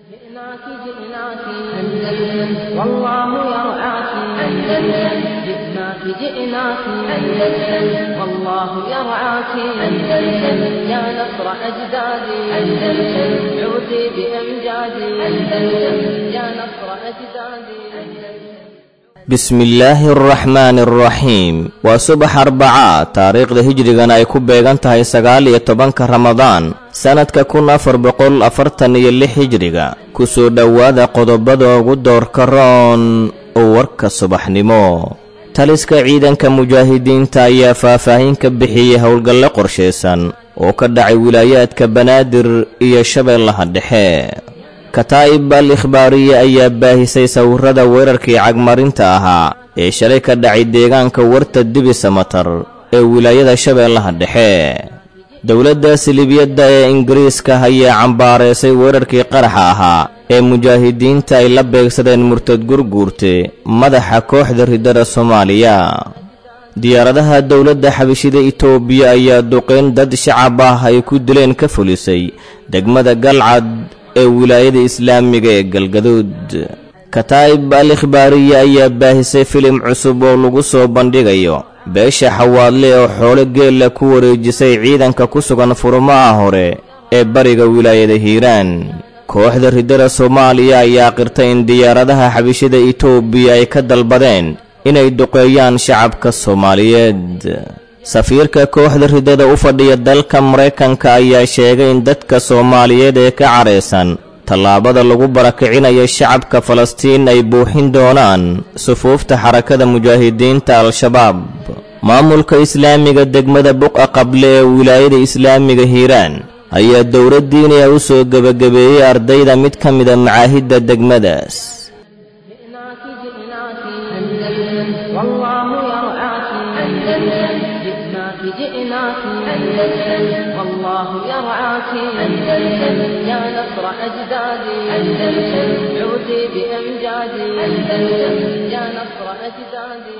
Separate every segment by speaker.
Speaker 1: جئناك جئناك أندلس والله يرعاك أندلس جئناك جئناك أندلس والله يرعاك أندلس يا نصر أجدادي أندلس عودي بأمجادي أندلس يا نصر أجدادي
Speaker 2: bismillaahi araxmaani araxiim waa subax arbacaa taariikhda hijrigana ay ku beegan tahay sagaal iyo tobanka ramadaan sannadka kun afar boqol afartan iyo lix hijriga ku soo dhowaada qodobada ugu doorka roon oo warka subaxnimo taliska ciidanka mujaahidiinta ayaa faahfaahin ka bixiyey howlgalle qorshaysan oo ka dhacay wilaayaadka banaadir iyo shabeellaha dhexe kataa'ib al ikhbaariye ayaa baahisay sawirrada weerarkii cagmarinta ahaa ee shalay ka dhacay deegaanka warta dibi samatar ee wilaayada shabeellaha dhexe dowladda silibiyadda ee ingiriiska ayaa cambaareysay weerarkii qaraxa ahaa ee mujaahidiinta ay la beegsadeen murtad gurguurte madaxa kooxda riddada soomaaliya diyaaradaha dowladda xabishida itoobiya ayaa duqeyn dad shacab ah ay ku dileen ka fulisay degmada galcad ee wilaayada islaamiga ee galgaduud kataa'ib al ikhbaariye ayaa baahisay filim cusub oo lagu soo bandhigayo beesha xawaadle oo xoolo geella ku wareejisay ciidanka ku sugan furmaha hore ee bariga wilaayada hiiraan kooxda riddada soomaaliya ayaa qirtay in diyaaradaha xabishada itoobiya ay ka dalbadeen inay duqeeyaan shacabka soomaaliyeed safiirka kooxda riddada u fadhiya dalka maraykanka ayaa sheegay in dadka soomaaliyeed ee ka cadhaysan tallaabada lagu barakicinayo shacabka falastiin ay buuxin doonaan sufuufta xarakada mujaahidiinta al-shabaab maamulka islaamiga degmada buqa qable ee wilaayada islaamiga hiiraan ayaa dowladdiiniya u soo gebagabeeyey ardayda mid ka mida macaahidda degmadaas
Speaker 1: جئناك أندلس والله يرعاك أندلس يا نصر أجدادي أندلس عودي بأمجادي أندلس يا نصر أجدادي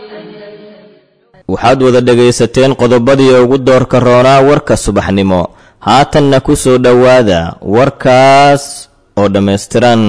Speaker 2: waxaad wada dhegaysateen qodobadii ugu doorka roonaa warka subaxnimo haatanna ku soo dhowaada warkaas oo dhammaystiran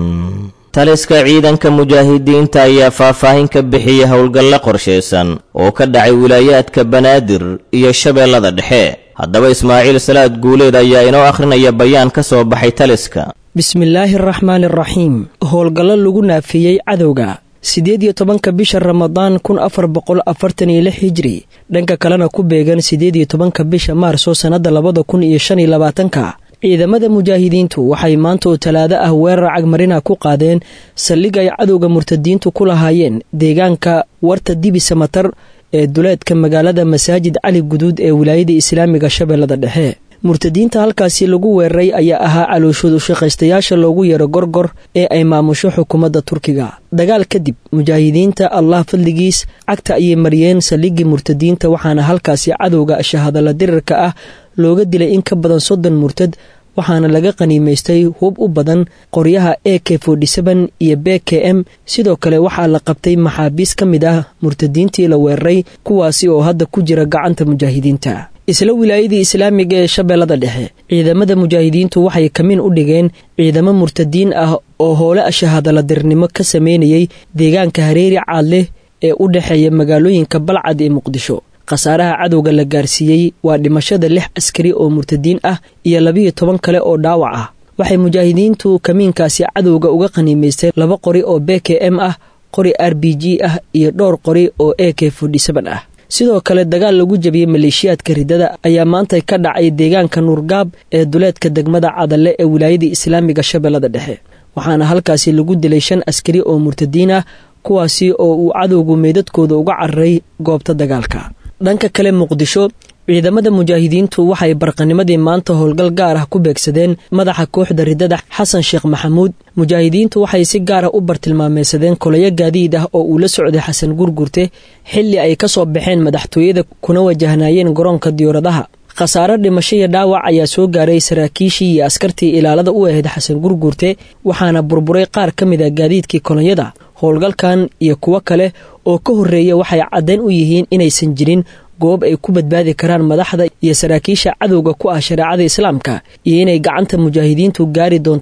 Speaker 2: taliska ciidanka mujaahidiinta ayaa faahfaahin ka bixiyey howlgalle qorshaysan oo ka dhacay wilaayaadka banaadir iyo shabeellada dhexe haddaba ismaaciil salaad guuleed ayaa inoo akhrinaya bayaan ka soo baxay taliska
Speaker 3: bismillaahi araxmaani araxiim howlgallo lagu naafiyey cadowga siddeed iyo tobanka bisha ramadaan kun afar boqol afartan iyo lix hijri dhanka kalena ku beegan siddeed iyo tobanka bisha maarso sannadda labada kun iyo shan iyo labaatanka ciidamada mujaahidiintu waxay maanta oo talaado ah weerar cagmarina ku qaadeen saldhig ay cadowga murtadiintu ku lahaayeen deegaanka warta dibi samatar ee duleedka magaalada masaajid cali guduud ee wilaayada islaamiga shabeellada dhexe murtadiinta halkaasi lagu weeraray ayaa ahaa calooshood ushaqaystayaasha loogu yeero gorgor ee ay maamusho xukuumadda turkiga dagaal kadib mujaahidiinta allah fadligiis cagta ayay mariyeen saldhiggii murtadiinta waxaana halkaasi cadowga shahadalla dirirka ah looga dilay in ka badan soddon murtad waxaana laga qaniimaystay hub u badan qoryaha e k iyo b k m sidoo kale waxaa la qabtay maxaabiis ka mid ah murtadiintii la weeraray kuwaasi oo hadda ku jira gacanta mujaahidiinta isla wilaayadii islaamiga ee shabeellada dhexe ciidamada mujaahidiintu waxay kamiin u dhigeen ciidamo murtadiin ah oo hoole ashahadaladirnimo ka sameynayay deegaanka hareeri caadleh ee u dhexeeya magaalooyinka balcad ee muqdisho khasaaraha cadowga la gaarsiiyey waa dhimashada lix askari oo murtadiin ah iyo labiyo toban kale oo dhaawac ah waxay mujaahidiintu kamiinkaasi cadowga uga qaniimaysteen laba qori oo b k m ah qori r b g ah iyo dhowr qori oo e k ah sidoo kale dagaal lagu jabiyey maleeshiyaadka riddada ayaa maanta ka dhacay deegaanka nuurgaab ee duleedka degmada cadalle ee wilaayadii islaamiga shabeellada dhexe waxaana halkaasi lagu dilay shan askari oo murtadiin ah kuwaasi oo uu cadowgu meydadkooda uga cararay goobta dagaalka dhanka kale muqdisho ciidamada mujaahidiintu waxay barqanimadii maanta howlgal gaar ah ku beegsadeen madaxa kooxda riddada xasan sheekh maxamuud mujaahidiintu waxay si gaar ah u bartilmaameysadeen kolayo gaadiid ah oo uu la socday xasan gurgurte xilli ay ka soo baxeen madaxtooyada kuna wajahnaayeen garoonka diyauradaha khasaare dhimasho iyo dhaawac ayaa soo gaaray saraakiishii iyo askartii ilaalada u ahayd xasan gurgurte waxaana burburay qaar ka mid a gaadiidkii kolonyada howlgalkan iyo kuwo kale oo ka horreeya waxay caddayn u yihiin inaysan jirin goob ay ku badbaadi karaan madaxda iyo saraakiisha cadowga ku ah shareecada islaamka iyo inay gacanta mujaahidiintu gaari doonto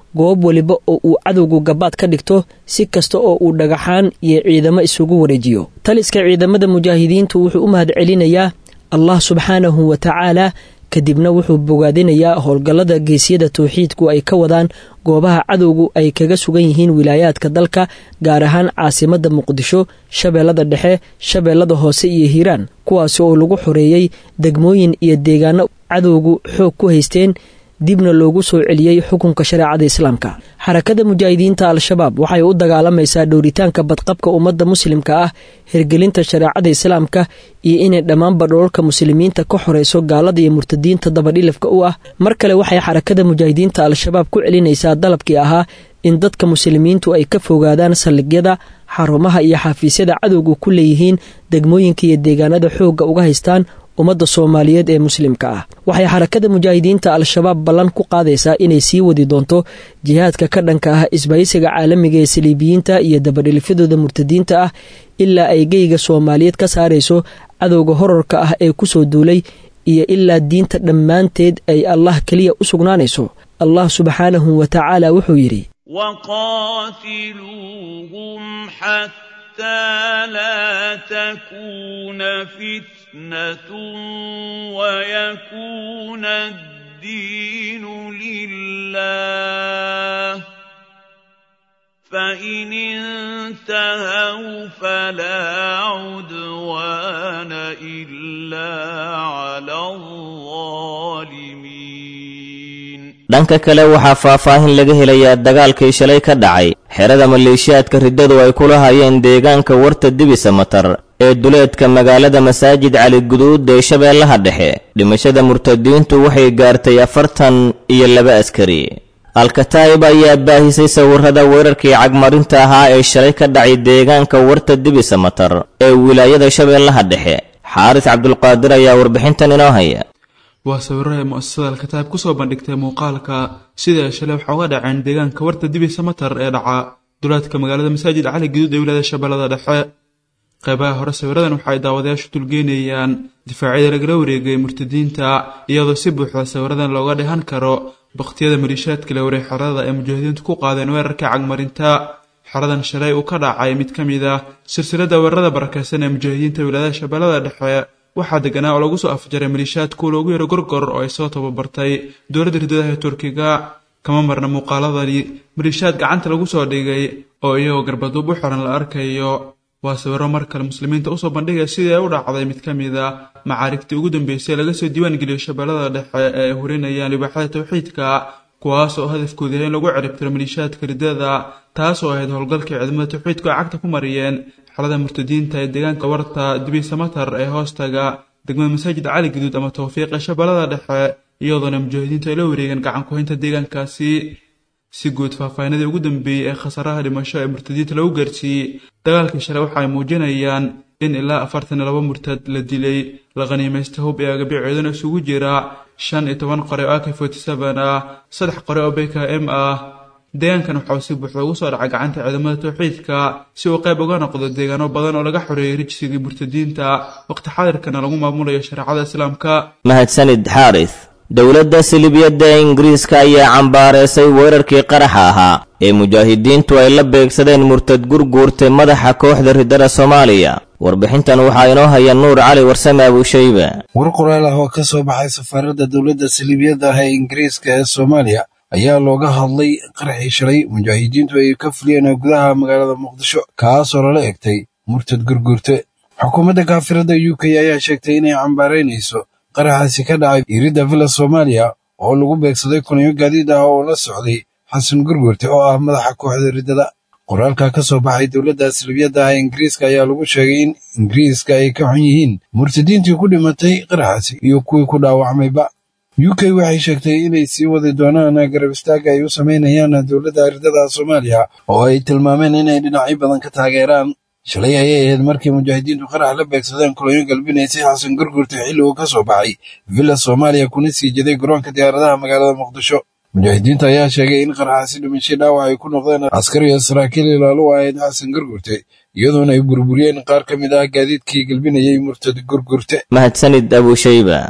Speaker 3: goob weliba oo uu cadowgu gabaad ka dhigto si kasta oo uu dhagaxaan iyo ciidamo isugu wareejiyo taliska ciidamada mujaahidiintu wuxuu u mahad celinayaa allah subxaanahu wa tacaala kadibna wuxuu bogaadinayaa howlgallada geesyada towxiidku ay ka wadaan goobaha cadowgu ay kaga sugan yihiin wilaayaadka dalka gaar ahaan caasimadda muqdisho shabeellada dhexe shabeellada hoose iyo hiiraan kuwaasi oo lagu xoreeyey degmooyin iyo deegaano cadowgu xoog ku haysteen dibna loogu soo celiyey xukunka shareecada islaamka xarakada mujaahidiinta al-shabaab waxay u dagaalamaysaa dhowritaanka badqabka ummadda muslimka ah hirgelinta shareecada islaamka iyo inay dhammaanba dhoolka muslimiinta ka xoreyso gaalada iyo murtadiinta dabadhilifka u ah mar kale waxay xarakada mujaahidiinta al-shabaab ku celinaysaa dalabkii ahaa in dadka muslimiintu ay ka fogaadaan saldhigyada xarumaha iyo xafiisyada cadowga ku leeyihiin degmooyinka iyo deegaanada xoogga uga haystaan ummadda soomaaliyeed ee muslimka ah waxay xarakada mujaahidiinta al-shabaab ballan ku qaadaysaa inay sii wadi doonto jihaadka ka dhanka ah isbaysiga caalamiga ee saliibiyiinta iyo dabadhilifyadooda murtadiinta ah ilaa ay geyga soomaaliyeed ka saarayso cadowga horarka ah ee kusoo duulay iyo ilaa diinta dhammaanteed ay allah keliya u sugnaanayso allah subxaanahu wa tacaala wuxuu yidhi
Speaker 4: لا تكون فتنة ويكون الدين لله فإن انتهوا فلا عدوان إلا على الظالمين
Speaker 2: dhanka kale waxaa faahfaahin laga helayaa dagaalkii shalay ka dhacay xerada maleeshiyaadka riddadu ay kula hayeen deegaanka warta dibisa matar ee duleedka magaalada masaajid cali guduud ee shabeellaha dhexe dhimashada murtadiintu waxay gaartay afartan iyo laba askari alkataa'ib ayaa baahisay sawirrada weerarkii cagmarinta ahaa ee shalay ka dhacay deegaanka warta dibisa matar ee wilaayada shabeellaha dhexe xaaris cabdulqaadir ayaa warbixintan inoo haya
Speaker 5: waa sawiro ay mu'asasada alkataab kusoo bandhigtay muuqaalka sida ay shalay waxa uga dhaceen deegaanka warta dibisa matar ee dhaca duleedka magaalada masaajid cali guduud ee wilaayada shabeellada dhexe qeybaha hore sawiradan waxa ay daawadayaashu dulgeynayaan difaacyada lagala wareegay murtadiinta iyadoo si buuxda sawiradan looga dhehan karo bakhtiyada maliishaadka la wareeg xerada ay mujaahidiintu ku qaadeen weerarka cagmarinta xeradan shalay uu ka dhacay mid ka mid ah silsilada weerarada barakeysan ee mujaahidiinta wilaayada shabeellada dhexe waxaa deganaa oo lagu soo afjaray maliishaadku loogu yaro gorgor oo ay soo tababartay dowladda riddadaha ee turkiga kama marna muuqaaladani maliishaad gacanta lagu soo dhigay oo iyagoo garbaduub u xiran la arkayo waa sawiro mar kale muslimiinta usoo bandhigaya sidii ay u dhacday mid ka mid a macaarigtii ugu dambeysay laga soo diiwaan geliyo shabeellada dhexe ee ay hurinayaan libaaxada tawxiidka kuwaas oo hadafkoodu yahay in lagu ciribtiro maliishaadka riddada taas oo ahayd howlgalkii ciidamada tawxiidku ay cagta ku mariyeen xelada murtadiinta ee deegaanka warta dibisa matar ee hoostaga degmada masaajid cali guduud ama tawfiiq ee shabeellada dhexe iyadoona mujaahidiintu ay la wareegeen gacan ku-haynta deegaankaasi si guud faahfaahinadii ugu dambeeyey ee khasaraha dhimasho ee murtadiinta lagu gaarsiiyey dagaalkii shalay waxa ay muujinayaan in ilaa afartan iyo laba murtad la dilay la khaniimaysta hub ee agabiceeduna isugu jira shan iyo toban qore oo ak forty seven ah saddex qore oo bk m ah deegaankan waxa uu si buuxda ugu soo dhacay gacanta ciidamada tawxiidka si uu qayb uga noqdo deegaano badan oo laga xoreeyey rijsigii murtadiinta waqti xadirkana lagu maamulayo shareecada islaamka
Speaker 2: mahadsanid xaaris dowladda silibiyadda ee ingiriiska ayaa cambaareysay weerarkii qaraxa ahaa ee mujaahidiintu ay la beegsadeen murtad gurguurtay madaxa kooxda riddada soomaaliya warbixintan waxaa inoo haya nuur cali warsame abuushayba
Speaker 6: war qoraal ah oo ka soo baxay safaaradda dowladda silibiyadda ah ee ingiriiska ee soomaaliya ayaa looga hadlay qaraxii shalay mujaahidiintu ay ka fuliyeen gudaha magaalada muqdisho kaasoo lala egtay murtad gurguurte xukuumadda kaafirada u k ayaa sheegtay inay cambaaraynayso qaraxaasi ka dhacay iridda villa soomaaliya oo lagu beegsaday kunyo gaadiid ah oo la socday xasan gurgurte oo ah madaxa kooxda riddada qoraalka ka soo baxay dowladda silibiyadda ah ingiriiska ayaa lagu sheegay in ingiriiska ay ka xun yihiin murtadiintii ku dhimatay qaraxaasi iyo kuwii ku dhaawacmayba u k waxay sheegtay inay sii wadi doonaan garab istaaga ay u samaynayaan dowladda riddada soomaaliya oo ay tilmaameen inay dhinacyo badan ka taageeraan shalay ayay ahayd markii mujaahidiintu qarax la beegsadeen kulanyo galbinaysay xasan gurgurta xilli uu ka soo baxay villa soomaaliya kuna sii jeday garoonka diyaaradaha magaalada muqdisho mujaahidiinta ayaa sheegay in qaraxaasi dhimashay dhaawac ay ku noqdeen askar iyo saraakiil ilaalu ahayd xasan gurgurte iyadoona ay burburiyeen qaar ka mid ah gaadiidkii galbinayay murtad gurgurte
Speaker 2: mahadsanid abuushayba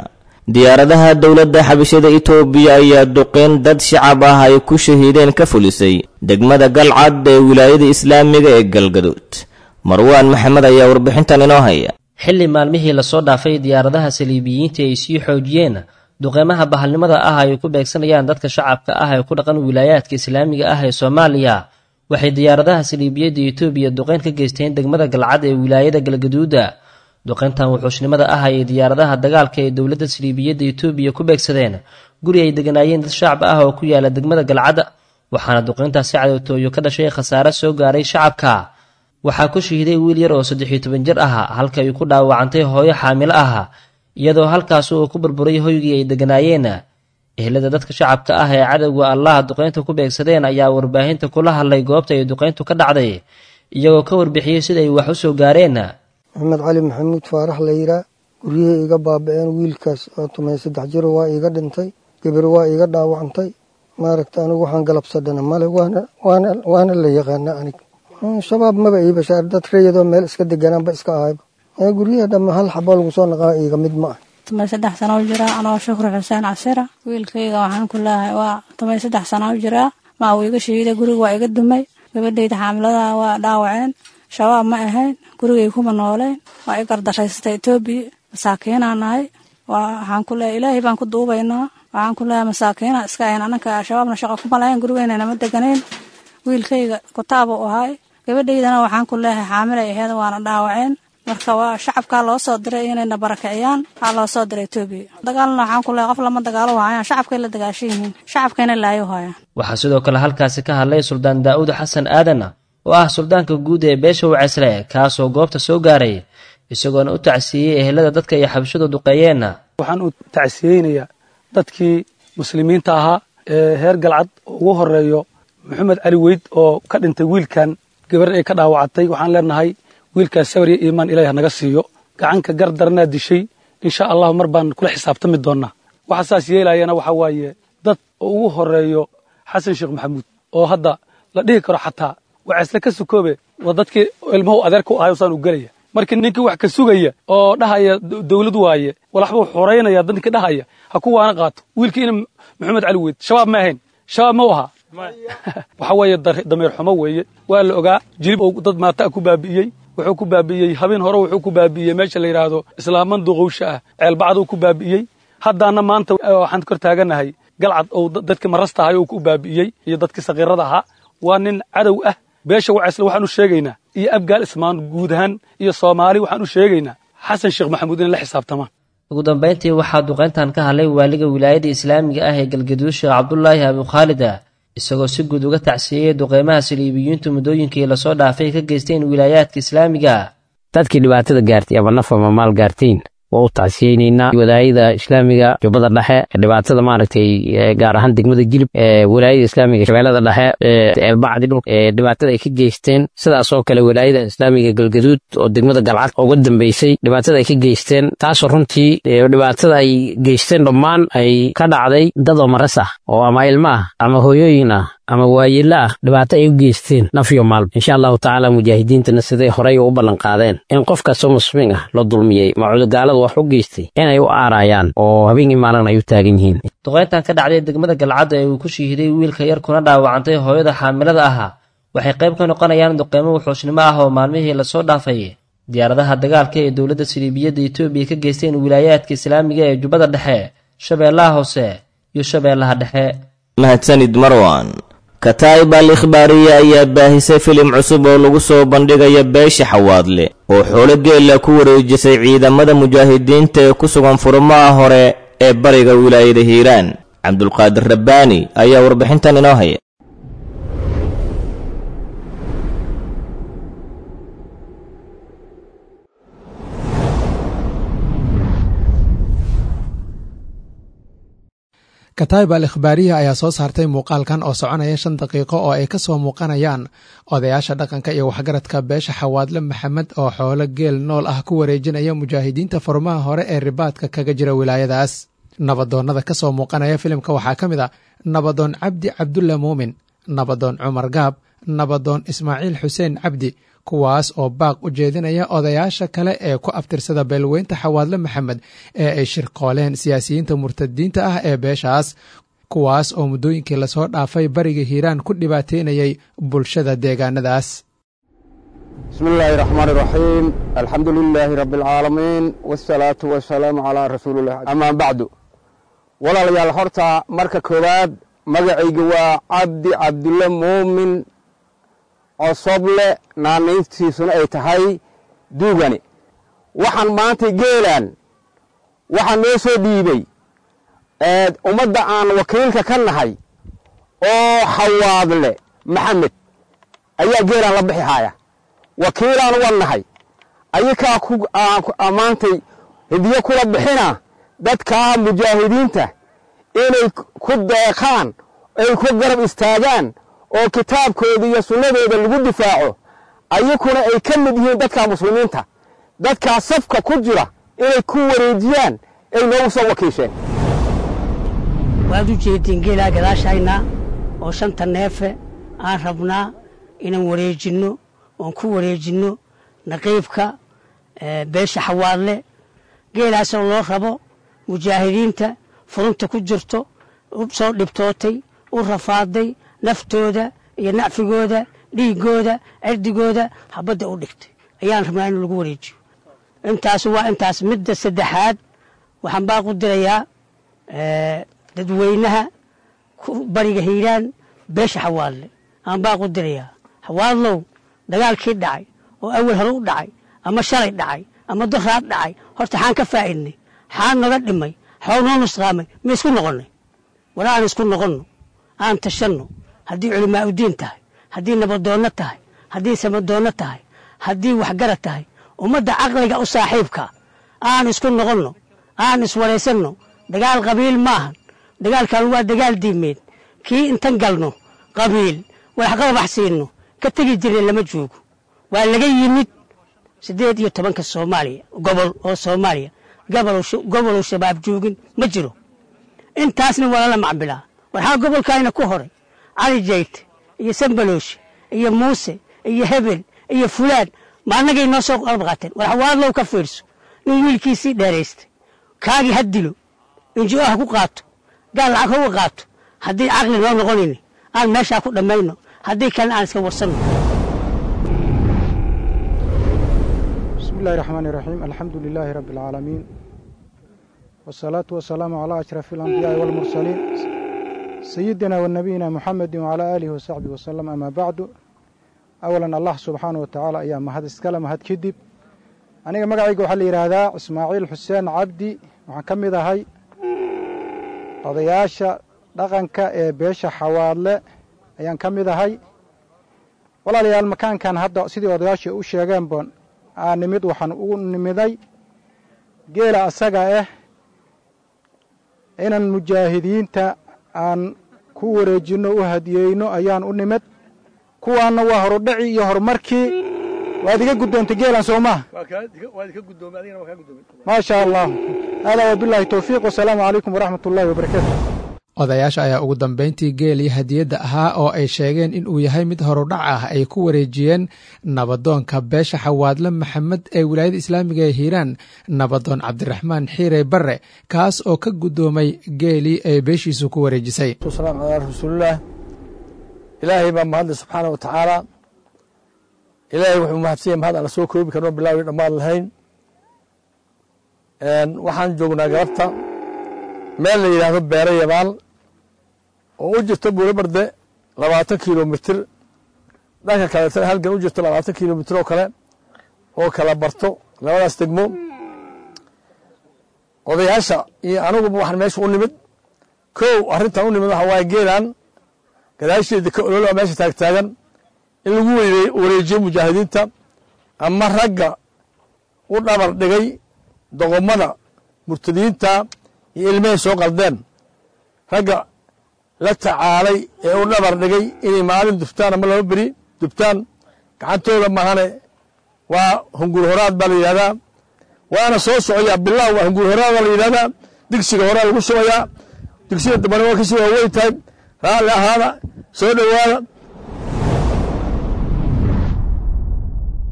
Speaker 2: diyaaradaha dowladda xabashada itoobiya ayaa duqeyn dad shacab ah ay ku shahiideen ka fulisay degmada galcad ee wilaayada islaamiga ee galgaduud marwaan maxamed ayaa warbixintan inoo haya
Speaker 7: xilli maalmihii lasoo dhaafay diyaaradaha saliibiyiinta ay sii xoojiyeen duqeymaha bahalnimada ah ay ku beegsanayaan dadka shacabka ah ee ku dhaqan wilaayaadka islaamiga ah ee soomaaliya waxay diyaaradaha saliibiyadda etoobiya duqeyn ka geysteen degmada galcad ee wilaayada galgaduuda duqeyntan wuxuushnimada ah ay diyaaradaha dagaalka ee dowladda saliibiyadda etoobiya ku beegsadeen guri ay deganaayeen dad shacab ah oo ku yaala degmada galcad waxaana duqeyntaasi cadowtooyo ka dhashay khasaare soo gaaray shacabka waxaa ku shahiiday wiil yar oo saddexiyo toban jir ah halka ay ku dhaawacantay hooyo xaamilo ah iyadoo halkaas uu ku burburay hoygii ay deganaayeen ehlada dadka shacabka ah ee cadowga allaha duqeynta ku beegsadeen ayaa warbaahinta kula hadlay goobta ay duqeyntu ka dhacday iyagoo ka warbixiyey sida ay wax u soo gaareen
Speaker 8: maxamed cali maxamuud faarax layidhaa guryihii iga baaba-een wiilkaas oo tumay saddex jiro waa iiga dhintay gabar waa iiga dhaawacantay maaragta anigu waxaan galabsadhana male waana la yaqaana anig shabaab maba ii bashaar dad rayadoo meel iska deganaanba iska ahayba ee guryaha dhamma hal xabo lagu soo naqaa iiga mid ma ah
Speaker 9: tumay saddex sana u jiraa anoo shukri xuseen casira wiilkayga waxaan ku leehay waa tumay saddex sana u jiraa maa uu iga shahiiday guriga waa iga dumay gabadhayda xaamiladaha waa dhaawaceen shabaab ma ahayn gurigay kuma nooleen waa i gardaraysatay etoobiya masaakiinaa nahay waxaan ku leehay ilaahay baan ku duubaynaa waxaan ku leehay masaakiina iska ahayn ananka shabaabna shaqo kuma lahayn gurigeyna nama deganayn wiilkayga kutaabuu ahay gabadhaydana waxaan ku leehay xaamilay aheed waana dhaawaceen marka waa shacabkaa loo soo diray inayna barakiciyaan waxaa loo soo diray etoobiya dagaalna waxaan ku leehay qof lama dagaalo hayaan shacabkay la dagaashan yihiin shacabkayna laayo hayaan
Speaker 7: waxaa sidoo kale halkaasi ka hadlay suldaan daa'uud xasan aadan oo ah suldaanka guud ee beesha waceysle kaasoo goobta soo gaaray isagoona u tacsiiyey ehelada dadka ay xabashadu duqeeyeenna
Speaker 10: waxaan u tacsiyeynayaa dadkii muslimiinta ahaa ee heer galcad ugu horeeyo maxamed cali weyd oo ka dhintay wiilkan gabar ay ka dhaawacatay waxaan leenahay wiilkaas sabar iyo iimaan ilaah naga siiyo gacanka gar daranaa dishay insha allahu mar baan kula xisaabtami doonnaa waxa saas yeelayana waxaa waaye dad ugu horeeyo xasan sheekh maxamuud oo hadda la dhihi karo xataa waceysle ka sukoobe waa dadkii ilmahu adeerka u ahay saan u gelaya markii ninkii wax ka sugaya oo dhahaya dawlad waaye walaxbuu xoraynaya dadkii dhahaya ha ku waana qaato wiilkii ina maxamed cali weyd shabaab ma ahayn shabaab ma u ahaa waxa weeye dameer xumo weeye waa la ogaa jilib ou dad maata ku baabi'iyey wuxuu ku baabi'iyey habeen hore wuxuu ku baabi'iyey meesha la yidhaahdo islaaman duqowsha ah ceelbacduu ku baabi'iyey haddaana maanta waxaan kor taaganahay galcad ou dadkii marasta ahay oo ku baabi'iyey iyo dadkii sakiirada ahaa waa nin cadow ah beesha waceysle waxaan u sheegaynaa iyo abgaal ismaan guud ahaan iyo soomaali waxaan u sheegaynaa xasan sheekh maxamuud inay la xisaabtamaan
Speaker 7: ugu dambayntii waxaa duqeyntan ka hadlay waaliga wilaayada islaamiga ah ee galgaduud sheekh cabdulaahi abukhaalida isagoo si guud uga tacsiiyey duqeymaha saliibiyiintu muddooyinkii lasoo dhaafay ka geysteen wilaayaadka islaamiga
Speaker 11: dadkii dhibaatada gaartay ama naf ama maal gaartiin waa u tacsiyeynaynaa walaayada islaamiga jubbada dhexe dhibaatada maaragtay gaar ahaan degmada jilib walaayada islaamiga shabeellada dhexe ceelbacdi dhul dhibaatada ay ka geysteen sidaas oo kale walaayada islaamiga galgaduud oo degmada galcad uga dambeysay dhibaatada ay ka geysteen taasoo runtii dhibaatada ay geysteen dhammaan ay ka dhacday dad oo maras ah oo ama ilmo ah ama hooyooyin ah ama waayelo ah dhibaato ay u geysteen nafyo maalba insha allahu tacaala mujaahidiintana siday horey u ballan qaadeen in qof kastoo muslimiin ah la dulmiyey macudogaaladu wax u geystay inay u aarayaan oo habeenkii maalin ay u taagan yihiin
Speaker 7: duqeyntan ka dhacday degmada galcadda ee uu ku shihiday wiilka yar kuna dhaawacantay hooyada xaamilada ahaa waxay qayb ka noqonayaan duqeymo wuxuusnimo ah oo maalmihii lasoo dhaafay diyaaradaha dagaalka ee dowladda saliibiyadda etoobiya ka geysteen wilaayaadka islaamiga ee jubbada dhexe shabeellaha hoose iyo shabeellaha dhexe
Speaker 2: mahadsanid marwan kataa'ib al ikhbaariya ayaa baahisay filim cusub oo lagu soo bandhigayo beesha xawaadle oo xoolo geella ku wareejisay ciidamada mujaahidiinta ee ku sugan furmaha hore ee bariga wilaayada hiiraan cabdulqaadir rabbaani ayaa warbixintan inoo haya
Speaker 12: kataib al ikhbaariya ayaa soo saartay muuqaalkan oo soconaya shan daqiiqo oo ay ka soo muuqanayaan odayaasha dhaqanka iyo waxgaradka beesha xawaadle maxamed oo xoolo geel nool ah ku wareejinaya mujaahidiinta furmaha hore ee ribaadka kaga jira wilaayadaas nabadoonnada ka soo muuqanaya filimka waxaa ka mid a nabadoon cabdi cabdulla muumin nabadoon cumar gaab nabadoon ismaaciil xuseen cabdi kuwaas oo baaq u jeedinaya odayaasha kale ee ku abtirsada beelweynta xawaadle maxamed ee ay shirqooleen siyaasiyiinta murtadiinta ah ee beeshaas kuwaas oo muddooyinkii lasoo dhaafay bariga hiiraan ku dhibaateynayay bulshada deegaanadaas
Speaker 13: bismi illaahi raxmaan iraxiim alxamdu lilaahi rabbi alcaalamiin wasalaatu wasalaamu calaa rasuulilah amaa bacdu walaalayaal horta marka koowaad magacayga waa cabdi cabdulle muumin cosoble naanayntiisuna ay tahay duugani waxaan maanta geelaan waxaa noo soo dhiibey ummadda aan wakiilka ka nahay oo xawaadle maxamed ayaa geelaan la bixi haaya wakiilaan uga nahay ayakaa maantay hidiyo kula bixina dadkaa mujaahidiinta inay ku deeqaan ay ku garab istaagaan oo kitaabkooda iyo sunnadooda lagu difaaco ayakuna ay ka mid yihiin dadka muslimiinta dadkaa safka ku jira inay ku wareejiyaan ay noogu soo wakiisheen
Speaker 14: waad u jeediin geelaa gadaashayna oo shanta neefe aan rabnaa inaan wareejinno oon ku wareejinno naqiibka beesha xawaadle geelaasoo loo rabo mujaahidiinta furunta ku jirto u soo dhibtootay u rafaaday naftooda iyo nacfigooda dhiiggooda cirdigooda habadda u dhigtay ayaan rabnaa in lagu wareejiyo intaas waa intaas midda saddexaad waxaan baaqu dirayaa dadweynaha bariga hiiraan beesha xawaadle aan baaqu dirayaa xawaadlow dagaalkii dhacay oo awal hore u dhacay ama shalay dhacay ama doraad dhacay horta xaan ka faa'idnay xaan naga dhimay xoog noo nusqaamay ma isku noqonnay wala aan isku noqonno aan tashanno haddii culimaa'udiin tahay haddii nabadoonno tahay haddii samadoonno tahay haddii waxgarad tahay ummadda caqliga u saaxiibka aan isku noqonno aan iswaraysanno dagaal qabiil maahan dagaalkan waa dagaal diimeed kii intan galno qabiil waxqabax siinno ka tegi jirna lama joogo waa laga yimid siddeed iyo tobanka soomaaliya gobol oo soomaaliya goboluu shabaab joogin ma jiro intaasna waa lala macbilaa waxaa gobolkaayna ku horay cali jayte iyo sambaloosh iyo muuse iyo hebel iyo fulaan ma annagay noo soo qalab qaateen war xawaadlow ka fiirso nin wiilkiisii dheeraystay kaagii ha dilo injo ha ku qaato gaal lacag hauga qaato haddii caqli noo noqonayni aan meeshaa ku dhammayno haddii kalena aan iska warsanno
Speaker 15: bismi illahi raxmaani raxiim alxamdu lilaahi rabbi alcaalamiin wasalaatu wasalaamu calaa ashrafi alambiyaai walmursaliin sayidina wa nabiyina muxamedi wacalaa aalihi wasaxbihi wasalam amaa bacdu awalan allah subxaana wa tacaala ayaa mahad iskale mahad kadib aniga magacayga waxaa la yidhaahdaa ismaaciil xuseen cabdi waxaan ka mid ahay odayaasha dhaqanka ee beesha xawaadle ayaan ka mid ahay walaalayaal makaankan hadda sidii odayaasha u sheegeen boon aa nimid waxaan ugu nimiday geela asaga ah inaan mujaahidiinta aan ku wareejinno u hadiyeyno ayaan u nimid kuwaanna waa horudhaci iyo horumarkii waad iga guddoontay geelan soo maha maa sha allah haadaa wabilaahi towfiiq wasalaamu calaykum waraxmat ullaahi wabarakaatu
Speaker 12: odayaasha ayaa ugu dambayntii geelii hadiyadda ahaa oo ay sheegeen in uu yahay mid horudhac ah ay ku wareejiyeen nabadoonka beesha xawaadle maxamed ee wilaayada islaamiga ee hiiraan nabadoon cabdiraxmaan xiire barre kaas oo ka guddoomay geelii ay beeshiisu ku wareejisay
Speaker 16: salaam calaa rasuulillaah ilaahay baa mahadle subxaana wa tacaala ilaahay wuxuu mahadsan yahay mahad aan la soo koobi karno bilaawi dhammaan lahayn waxaan joognaa galabta meel la yidhaahdo beere yabaal oo u jirta buulabarde labaatan kilomitir dhanka kaleetana halgan u jirto labaatan kilomitir oo kale oo kala barto labadaas degmo odayaasha iyo aniguba waxaan meesha u nimid kow arrintan u nimid waxa waaye geelan gadaasheeda ka ololo meesha taagtaagan in lagu wareejiyo mujaahidiinta ama ragga u dhabar dhigay doqomada murtadiinta iyo ilmahay soo qaldeen ragga la tacaalay ee u dhabar dhigay inay maalin dubtaan ama laba beri dubtaan gacantooda mahane waa hungur horaad baa la yidhahdaa waana soo socoyaa bilaw waa hungur horaad baa la yidhahdaa digsiga horaa lagu shubayaa digsiga dambana waa kasii waaweyn tahay raalli ahaada soo dhowaada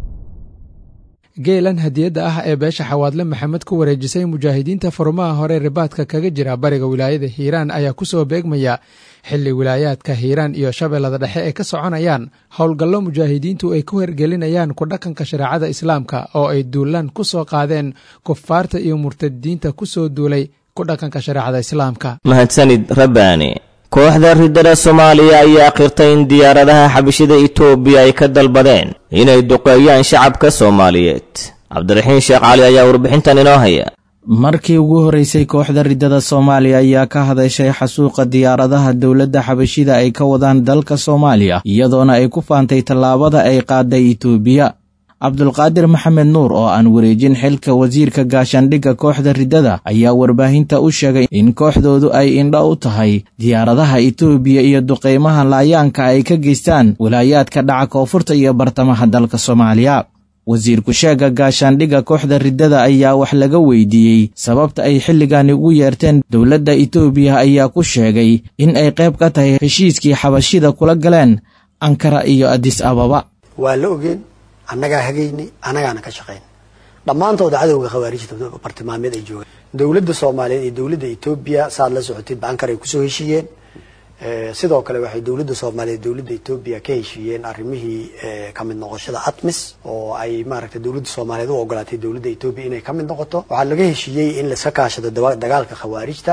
Speaker 12: geelan hadiyadda ah ee beesha xawaadle maxamed ku wareejisay mujaahidiinta furmaha hore ribaadka kaga jira bariga wilaayada hiiraan ayaa ku soo beegmaya xilli wilaayaadka hiiraan iyo shabeellada dhexe ay ka soconayaan howlgallo mujaahidiintu ay ku hergelinayaan ku dhaqanka shareecada islaamka oo ay duulaan ku soo qaadeen kufaarta iyo murtadiinta ku soo duulay ku dhaqanka shareecada islaamka
Speaker 2: mahadsanid rabbaani kooxda riddada soomaaliya ayaa qirtay in diyaaradaha xabashida itoobiya ay ka dalbadeen inay duqeeyaan shacabka soomaaliyeed cabdiraxiin sheekh cali ayaa warbixintan inoo haya
Speaker 17: markii ugu horeysay kooxda riddada soomaaliya ayaa ka hadashay xasuuqa diyaaradaha dowladda xabashida ay ka wadaan dalka soomaaliya iyadoona ay ku faantay tallaabada ay qaaday itoobiya cabdulqaadir maxamed nuur oo aan wareejin xilka wasiirka gaashaandhigga kooxda riddada ayaa warbaahinta u sheegay in kooxdoodu ay indho u tahay diyaaradaha itoobiya iyo duqeymaha laayaanka ay ka geystaan walaayaadka dhaca koonfurta iyo bartamaha dalka soomaaliya wasiirku sheegga gaashaandhigga kooxda riddada ayaa wax laga weydiiyey sababta ay xilligani ugu yeerteen dowladda itoobiya ayaa ku sheegay in ay qayb ka tahay heshiiskii xabashida kula galeen ankara iyo adis ababa
Speaker 18: waa la ogeen annagaa hagaynay annagaana ka shaqayn dhammaantooda cadowga khawaarijta bartilmaameed ay joogaan dowladda soomaaliyeed iyo dowladda etoobiya saad la socotid baankar ay kusoo heshiiyeen sidoo kale waxay dowladda soomaaliyeed dowladda etoobiya ka heshiiyeen arrimihii kamid noqoshada atmis oo ay maaragtay dowladda soomaaliyeed u ogolaatay dowladda etoobiya inay kamid noqoto waxaa laga heshiiyey in laska kaashado dagaalka khawaarijta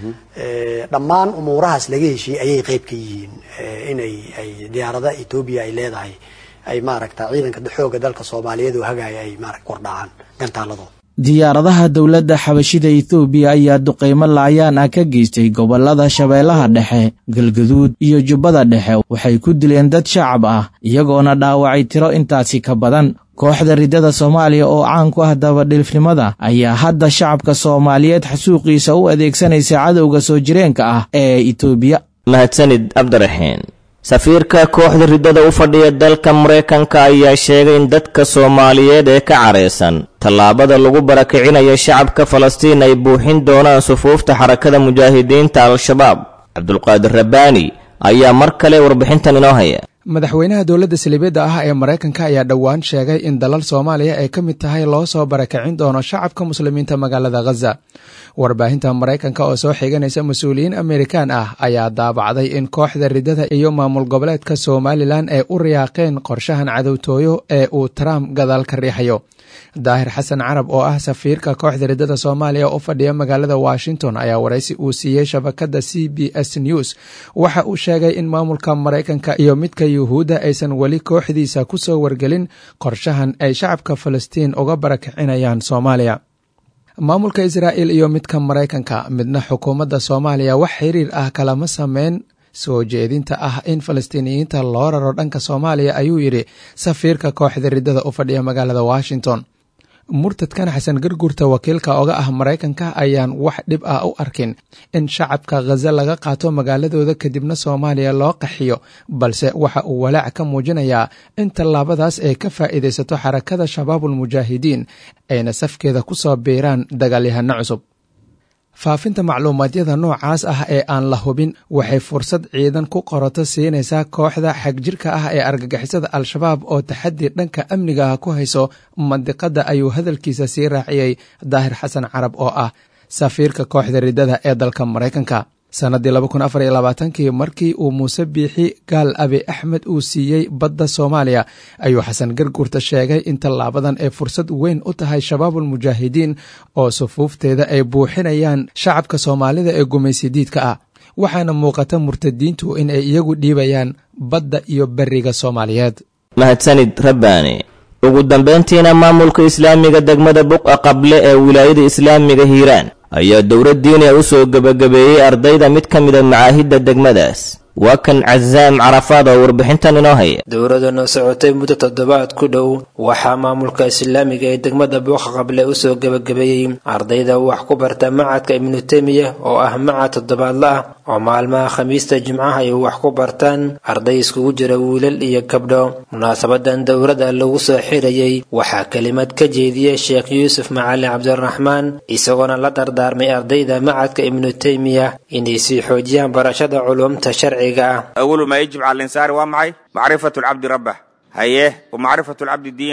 Speaker 18: dhammaan umuurahaas laga heshiiyey ayay qeyb ka yihiin inay ay diyaarada etoobiya ay leedahay ay maaragta ciidanka xooga dalka soomaaliyeed oo hagaaya ay maarata kordhacaan gantaaladooda
Speaker 17: diyaaradaha dowladda xabashida etoobiya ayaa duqeymo laayaan ah ka geystay gobollada shabeellaha dhexe galgaduud iyo jubbada dhexe waxay ku dileen dad shacab ah iyagoona dhaawacay tiro intaasi ka badan kooxda riddada soomaaliya oo caan ku ah dabadhilfnimada ayaa hadda shacabka soomaaliyeed xasuuqiisa u adeegsanaysa cadowga soo jireenka ah ee etoobiya
Speaker 2: mahadsanid cabdiraxiin safiirka kooxda riddada u fadhiya dalka maraykanka ayaa sheegay in dadka soomaaliyeed ee ka caraysan tallaabada lagu barakicinayo shacabka falastiin ay buuxin doonaan sufuufta xarakada mujaahidiinta al-shabaab cabdulqaadir rabbaani ayaa mar kale warbixintan inoo haya
Speaker 12: madaxweynaha dowladda saliibiyadda ah ee maraykanka ayaa dhowaan sheegay in dalal soomaaliya ay ka mid tahay loo soo barakicin doono shacabka muslimiinta magaalada khaza warbaahinta maraykanka oo soo xiganaysa mas-uuliyiin amerikaan ah ayaa daabacday in kooxda riddada iyo maamul goboleedka somalilan ay u riyaaqeen qorshahan cadowtooyo ee uu trump gadaal ka riixayo daahir xasan carab oo ah safiirka kooxda riddada soomaaliya u fadhiya magaalada washington ayaa waraysi uu siiyey shabakadda c b s news waxa uu sheegay in maamulka maraykanka iyo midka yuhuudda aysan weli kooxdiisa ku soo wargelin qorshahan ay shacabka falastiin uga barakicinayaan soomaaliya maamulka israa'il iyo midka maraykanka midna xukuumadda soomaaliya wax xiriir ah kalama sameyn soo jeedinta ah in falastiiniyiinta loo raro dhanka soomaaliya ayuu yidhi safiirka kooxda riddada u fadhiya magaalada washington murtadkan xasan garguurta wakiilka oga ah maraykanka ayaan wax dhib ah u arkin in shacabka khaza laga qaato magaaladooda kadibna soomaaliya loo qaxiyo balse waxa uu walaac ka muujinayaa in tallaabadaas ay ka faa'iidaysato xarakada shabaabulmujaahidiin ayna safkeeda ku soo biiraan dagaalyahano cusub faafinta macluumaadyada noocaas ah ee aan la hubin waxay fursad ciidan ku qorato siinaysaa kooxda xagjirka ah ee argagixisada al-shabaab oo taxaddi dhanka amniga ah ku hayso mandiqadda ayuu hadalkiisa sii raaciyey daahir xasan carab oo ah safiirka kooxda riddada ee dalka maraykanka sannaddii laba kun afar iyo labaatankii markii uu muuse biixi gaal abi axmed uu siiyey badda soomaaliya ayuu xasan garguurta sheegay in tallaabadan ay fursad weyn u tahay shabaabulmujaahidiin oo sufuufteeda ay buuxinayaan shacabka soomaalida ee gumaysidiidka ah waxaana muuqata murtadiintu in ay iyagu dhiibayaan badda iyo beriga soomaaliyeed
Speaker 2: mahadsanid rabbaani ugu dambayntiina maamulka islaamiga degmada buqa qable ee wilaayada islaamiga hiiraan ayaa dowlad diiniya u soo gebagabeeyey ardayda mid ka mida macaahidda degmadaas waa kan casaam carafaad oo warbixintan inoo haya
Speaker 19: dowladana socotay muddo toddobaad ku dhow waxaa maamulka islaamiga ee degmada buuqa qable usoo gebagabeeyey ardayda wax ku barta macadka ibnu temiya oo ah macad toddobaadla ah oo maalmaha khamiista jimcaha ay wax ku bartaan arday iskugu jira wiilal iyo gabdho munaasabadan dowladda lagu soo xirayey waxaa kelimad ka jeediyey sheekh yuusuf macalin cabdiraxmaan isagoona la dardaarmay ardayda macadka ibnu teymiya inay sii xoojiyaan barashada culumta sharciga
Speaker 20: أول ما يجب على الإنسان waa maxay macrifaة الcabdi rabah haye وmacrifaة الcabdi diinah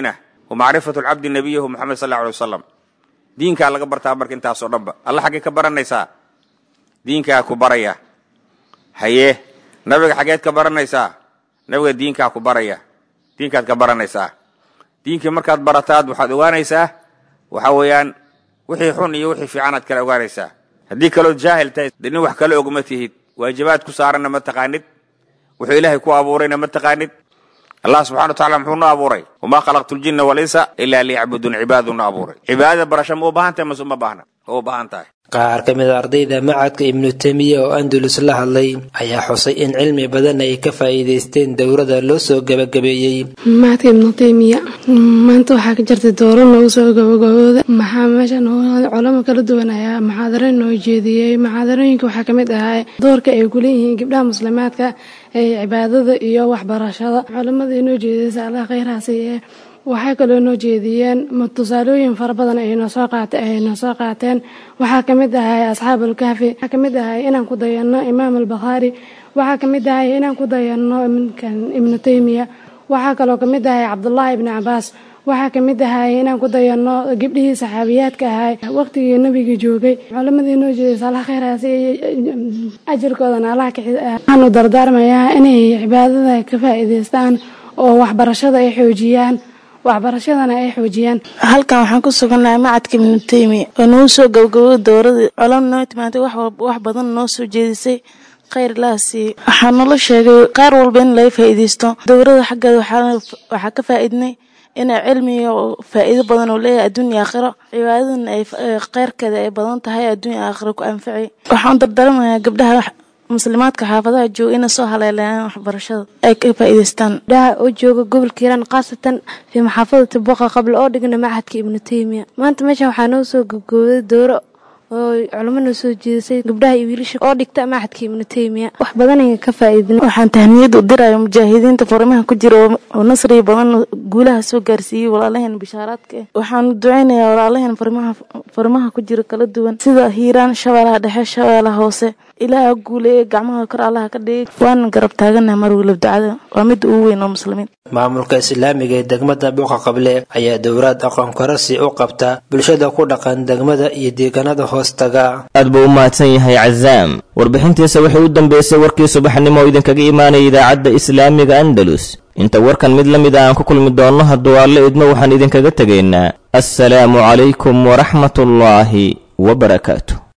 Speaker 20: wa macrifatu lcabdi nabiyahu moxamed sal alla alay wasalam diinkaa laga bartaa marka intaasoo dhanba alla xaggee ka baranaysaa diinkaa ku baraya haye nabiga xaggeed ka baranaysaa nabiga diinkaa ku baraya diinkaad ka baranaysaa diinkii markaad barataad waxaad ogaanaysaa waxa weeyaan wixii xun iyo wixii fiicanaad kala ogaanaysaa haddii kalood jaahil tahay dee nin wax kala ogma tihid waajibaad ku saaranna ma taqaanid wuxuu ilaahay ku abuurayna ma taqaanid allah subxana wa tacala muxuu noo abuuray wamaa khalaqtu ljinna walinsa ilaa liyacbuduun cibaaduu noo abuuray cibaadada barasho ma u baahan tahay mase uma baahna ma u baahan tahay
Speaker 19: qaar ka mid a ardayda macadka ibnu temiya oo andalus la hadlay ayaa xusay in cilmi badan ay ka faa'iidaysteen dowrada loo soo gabagabeeyey
Speaker 21: macadka ibnu temiya maanta waxaa ka jirtay dowro noogu soo gabagabooda maxaa meesha culamo kala duwan ayaa maxaadaro noo jeediyey maxaadarooyinka waxaa ka mid ahaa doorka ay ku leeyihiin gabdhaha muslimaadka ee cibaadada iyo waxbarashada culamada inoo jeediyeysa allah khayrhaasi ee waxay kaloo noo jeediyeen tusaalooyin fara badan aynoo soo qaat ay noo soo qaateen waxaa ka mid ahay asxaabulkahfi waxaa ka mid ahay inaan ku dayanno imaam albakhaari waxaa ka mid ahay inaan ku dayanno ibnu taymiya waxaa kaloo ka mid ahay cabdullaahi ibni cabaas waxaa ka mid ahay inaan ku dayanno gabdhihii saxaabiyaadka ahay waqtigii nabiga joogay culamadii noo jeedaysa allah khayraasi ajirkoodana allah waxaanu dardaarmayaa inay cibaadada ka faa'iidaystaan oo waxbarashada ay xoojiyaan waxbarashadana ay xoojiyaan
Speaker 22: halkan waxaan ku sugannahay macadka ibnu teymiya oo nagu soo gabagaboway dowradii colam noo timaantay wax badan noo soo jeedisay khayr ilaha siiye waxaa nala sheegay qaar walba in laga faa'iidaysto dowrada xaggeeda waxaa ka faa'iidnay inay cilmiga faa'iido badan oo leeyahay adduun iyo aakhiro cibaadadana ay kheyrkeeda ay badan tahay adduun iyo aakhiro ku anfacay waxaan dardaramayaa gabdhaha muslimaadka xaafadaha jooga inay soo haleelayaan waxbarashada ay ka faa'iidaystaan
Speaker 23: gabdhaha oo jooga gobolka hiiraan khaasatan fii maxaafadati boqa qabla oo dhigna macadka ibnu teymiya maanta meeshan waxaa noo soo gabgooday dooro oo culamo noo soo jeedisay gabdhaha iyo wiilasha oo dhigta macadka ibnu teymiya wax badan ay ka faa'iidin
Speaker 22: waxaan tahniyad u diraya mujaahidiinta farimaha ku jira oo nasriga badan guulaha soo gaarsiiyey walaalaheen bishaaraadka ah waxaan duceynayaa walaalaheen farimaha farimaha ku jira kala duwan sida hiiraan shabeelaha dhexe shabeelaha hoose ilaaha guuleeye gacmaha kor allaha ka dhigay waana garab taaganaha mar weliba ducada waa midda ugu weyn oo muslimiin
Speaker 19: maamulka islaamiga ee degmada buuqa qable ayaa dowraad aqoon korasi u qabta bulshada ku dhaqan degmada iyo deegaanada hoostaga
Speaker 2: aad buu u mahadsan yahay cazaam warbixintiisa waxay u dambeysay warkii subaxnimo oo idinkaga imaanaya idaacadda islaamiga andalus inta warkan mid la mid a aan ku kulmi doonno hadduu alle idmo waxaan idinkaga tegaynaa assalaamu calaykum waraxmatullaahi wabarakaatu